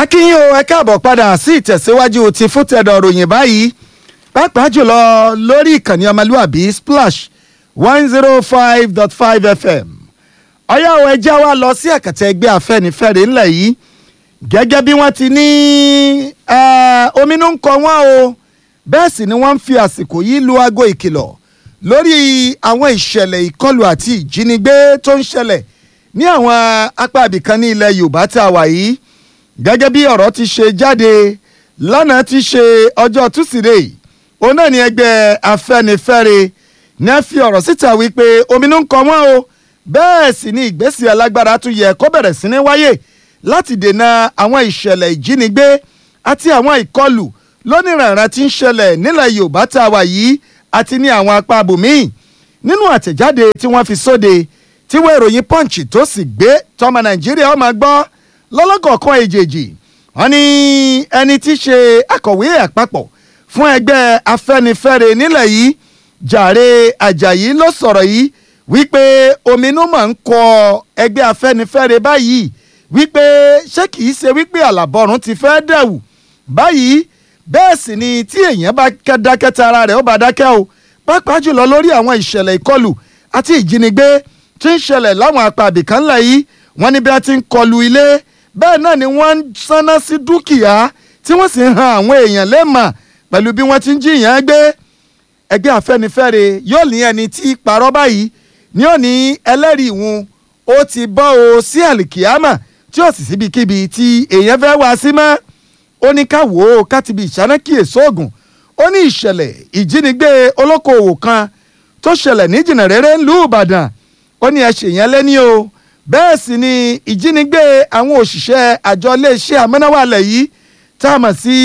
akínyìn o ẹ káàbọ̀ padà sí ìtẹ̀síwájú ti fútẹ̀dọ̀ ròyìn báyìí pàápàá jùlọ lórí ìkànnì ọmọlúwàbí splash one zero five dot five fm ọyá o ẹ já wa lọ sí àkàtà ẹgbẹ́ afẹ́nifẹ́re ńlẹ̀ yìí gẹ́gẹ́ bí wọ́n ti ní ominú ń kọ wọ́n o bẹ́ẹ̀ sì ni wọ́n ń fi àsìkò yìí lu aago ìkìlọ̀ lórí àwọn ìṣẹ̀lẹ̀ ìkọlù àti ìjínigbé tó ń ṣẹlẹ̀ ní àwọn apá ibìkan ní ilẹ̀ yorùbá tá a wà yìí gẹ́gẹ́ bí ọ̀rọ̀ ti ṣe jáde lánàá ti ṣe ọjọ́ túsídẹ̀ẹ́ òun náà ni ẹgbẹ́ afẹ́nifẹ́re ní a fi ọ̀rọ̀ síta wípé ominú ń kọ wọ́n o bẹ́ẹ̀ sì ni ìgbésẹ̀ alágbára tún yẹ kó bẹ̀rẹ̀ sí ní wáyé láti dènà àwọn ìṣẹ̀lẹ̀ ìjínigbé àti àwọn ìkọlù lónìrànràn tí ń ṣẹlẹ̀ nílẹ̀ yorùbá tá a wà yìí àti ní àwọn apá abòmíì nínú àtẹ̀jáde tí wọ́n fi sóde tí wọ́n ìròyìn punch tó sì gbé tọmọ nàìjíríà ó máa gbọ́ lọ́lọ́kọ̀ọ̀kan èjèèjì wọ́n ní ẹni tí í ṣe akọ̀wé àpapọ̀ fún ẹgbẹ́ afẹ́nifẹ́re nílẹ̀ yìí jàre àjàyí ló sọ̀rọ̀ yìí wípé ominú máa ń kọ ẹgbẹ́ afẹ́nifẹ́re báyìí wípé ṣé kìí ṣe wípé àlàbọ̀rún ti fẹ́ dẹ̀wù báyìí bẹ́ẹ̀ sì ni tí èèyàn bá dákẹ́ tara rẹ̀ ó bá dákẹ́ o pàápàá jùlọ lórí àwọn ìṣẹ̀lẹ̀ ìkọlù àti ìjínigbé tí ń ṣẹlẹ̀ láwọn apá àbìkan ńlẹ̀ yìí wọ́n ní bí wọ́n ti ń kọlu ilé bẹ́ẹ̀ náà ni wọ́n ń sáná sí dúkìá tí wọ́n sì ń han àwọn èèyàn lẹ́mà pẹ̀lú bí wọ́n ti ń jiyàn gbé ẹgbẹ́ afẹ́nifẹ́re yóò ní ẹni tí parọ́ báyìí ní òní ẹlẹ́rìí ìhun ó ti bọ́ o sí àlìkìyámà tí ó sì síbikíbi tí èèyàn fẹ́ wá sí mọ́ ó ní ká wò ó ká ti bi ìṣáná kíyèsí oògùn ó ní ìṣẹ̀lẹ̀ ìjínigbé olókoòwò kan tó ṣẹlẹ̀ ní jìnnàréré ńlú ìbàdàn ó ní ẹ ṣèyẹn lẹ́ni o bẹ́ẹ̀ sì ni ìjínigbé àwọn òṣìṣẹ́ àjọ iléeṣẹ́ amúnáwá alẹ̀ yìí tá a mọ̀ sí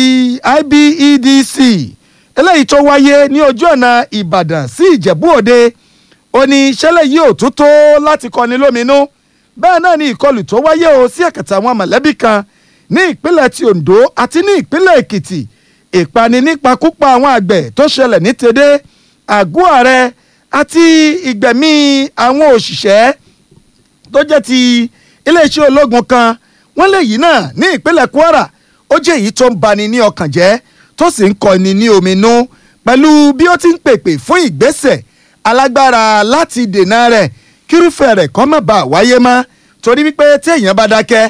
IBEDC eléyìí tó wáyé ní ojú ọ̀nà ìbàdàn sí ìjẹ̀bú òde ó ní ìṣẹ̀lẹ̀ yìí ò tún tó láti kọni lóminú bẹ́ẹ̀ náà ni ìkọlù tó wáyé o sí ẹ̀kẹta àwọn mọ̀lẹ́bí kan ní ìpínlẹ̀ ti ondo àti ní ìpínlẹ̀ èkìtì ìpani nípakúpa àwọn àgbẹ̀ tó ṣẹlẹ̀ ní tèdè àgọ́ ààrẹ àti ìgbẹ̀mí àwọn òṣìṣẹ́ tó jẹ́ ti iléeṣẹ́ ológun kan wọ́n lè yìí náà ní ìpínlẹ̀ kwara ó jẹ́ èyí tó ń bani ní ọkàn jẹ́ tó sì ń kọni ní ominú pẹ̀lú bí ó ti ń pèpè fún ìgbésẹ̀ alágbára láti dènà rẹ̀ kírúfẹ́ rẹ̀ kọ́ má bàa wáyé mọ́ torí wípé téèyàn bá dákẹ́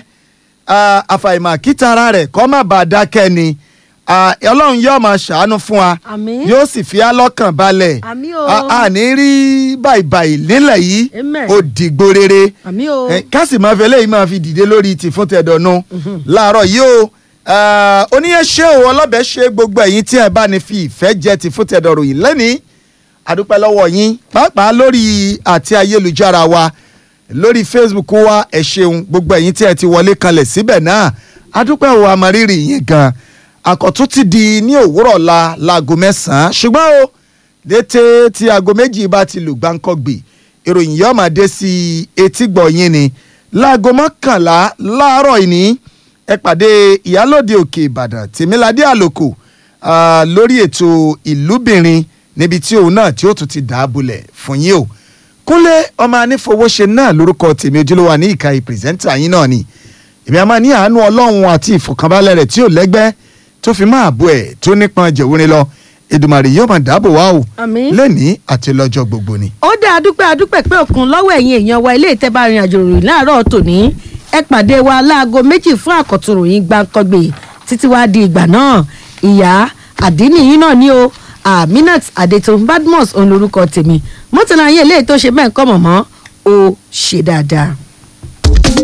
àfàìmọ̀ kítara rẹ̀ kọ́ má bàa dákẹ́ ni ọlọ́run yóò máa ṣàánú fún wa Àmín. yóò sì fi á lọ́kàn balẹ̀ Àmín o. a ní rí báyìí nílẹ̀ yìí Amen. ó dìgbò rere àmì o Eh, ká sì máa fi eléyìí máa fi dìde lórí ti fún tẹ̀dọ̀nù láàárọ̀ yìí o ah, oníyẹn ṣé o ọlọ́bẹ̀ ṣe gbogbo ẹ̀yin tí ẹ bá ní fi ìfẹ́ jẹ ti fún tẹ̀dọ̀rọ̀ yìí lẹ́nìí àdúpẹ́ lọ́wọ́ yín pàápàá lórí àti ayélujára wa lórí facebook wa ẹ ṣeun gbogbo ẹ̀yin tí ẹ ti wọlé kanlẹ̀ síbẹ̀ náà àdúpẹ́ o àmọ́rírì yín gan àkọ́tún ti di ní òwúrọ̀ la láago mẹ́sàn-án ṣùgbọ́n o létè tí aago méjì bá ti lù gbáǹkọ́gbì ìròyìn yóò máa dé sí etí gbọ̀nyìn ni láago mọ́kànlá láàárọ̀ ìní ẹ pàdé ìyálòde òkè ìbàdàn tèmíládé àlòkù ah, lórí ètò ìlúbìnrin níbi tí òun náà tí ó tún ti dàábulẹ̀ fún yín o kúnlé ọmọ anífowóṣe náà lórúkọ tèmi ojúlówó ní ìka ìpìrìsẹ́ńtà yín náà ni èmi a máa ní àánú ọlọ́run àti ìfọ̀kànbalẹ̀ rẹ̀ tí ò lẹ́gbẹ́ tó fi máa bọ̀ ẹ̀ tó nípọn jẹ̀wúrin lọ Èdùmàrè yóò máa dáàbò wá o Àmín. lẹ́nìí àti lọ́jọ́ gbogbo ni. ó dá adúpẹ́ adúpẹ́ pé òkun lọ́wọ́ ẹ̀yin èèyàn wa ilé ìtẹ́bà rìn àjò ròyìn láàárọ̀ tòní ẹ pàdé wa láago méjì fún àkọ́tún ròyìn gbàǹkangbè títí wá di ìgbà náà ìyá àdínìyí náà ni o aminat adetun badmus òun lorúkọ tèmi mọ́tò náà yẹ eléyìí tó ṣe bẹ́ẹ̀ kọ́ mọ̀mọ́ ó ṣe dáadáa.